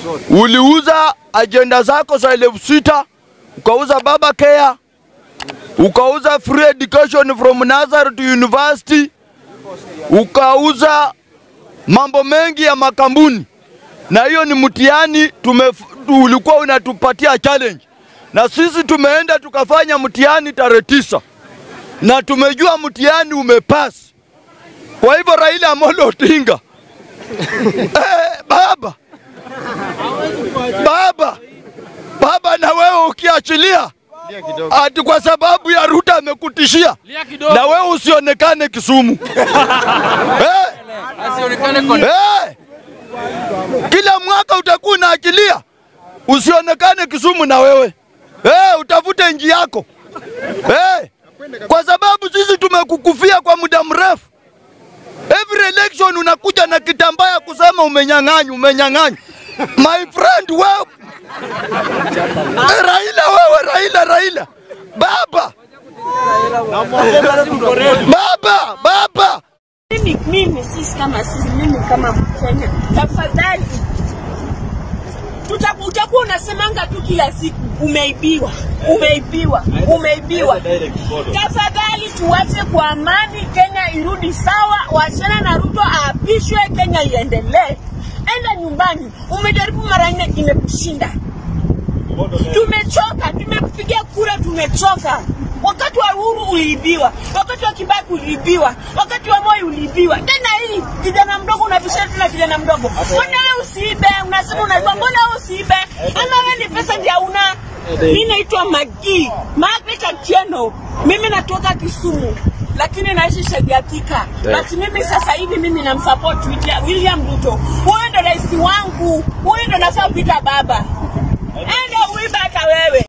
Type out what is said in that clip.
uliuza ajenda zako za elfu sita ukauza baba care, ukauza free education from Nazareth to university, ukauza mambo mengi ya makambuni, na hiyo ni mtihani tume, ulikuwa unatupatia challenge, na sisi tumeenda tukafanya mtihani tarehe tisa na tumejua mtihani umepasi. Kwa hivyo Raila Amolo Odinga eh, baba baba baba, na wewe ukiachilia ati kwa sababu ya Ruto amekutishia, na wewe usionekane Kisumu eh, eh, kila mwaka utakuwa unaachilia usionekane Kisumu na wewe eh, utafute nji yako eh, kwa sababu sisi tumekukufia kwa muda mrefu. Every election unakuja na kitambaya kusema umenyang'anywa, umenyang'anywa. My friend wewe Eh, Raila wewe, Raila, Raila baba, baba, baba Mimi, mimi sisi kama sisi, mimi kama Mkenya, tafadhali Tuta- utakuwa unasemanga tu kila siku umeibiwa, umeibiwa, umeibiwa. Tafadhali tuwache kwa amani, Kenya irudi sawa, wachana na Ruto aapishwe, Kenya iendelee. Enda nyumbani. Umejaribu mara nne, imekushinda. Tumechoka, tumekupigia kura, tumechoka. Wakati wa Uhuru uliibiwa, wakati wa Kibaki uliibiwa, wakati wa Moi uliibiwa. Tena hii kijana mdogo unabishana tena kijana mdogo, mbona wewe usiibe? Unasema unaiba, mbona wewe usiibe? Ama wewe ni pesa ndio una? Mimi naitwa Magi Margaret Atieno, mimi natoka Kisumu lakini naishi Shediatika. But mimi sasa hivi mimi namsupport William- William Ruto. Huyo ndo rais wangu, huyo ndo nafaa kuita baba. And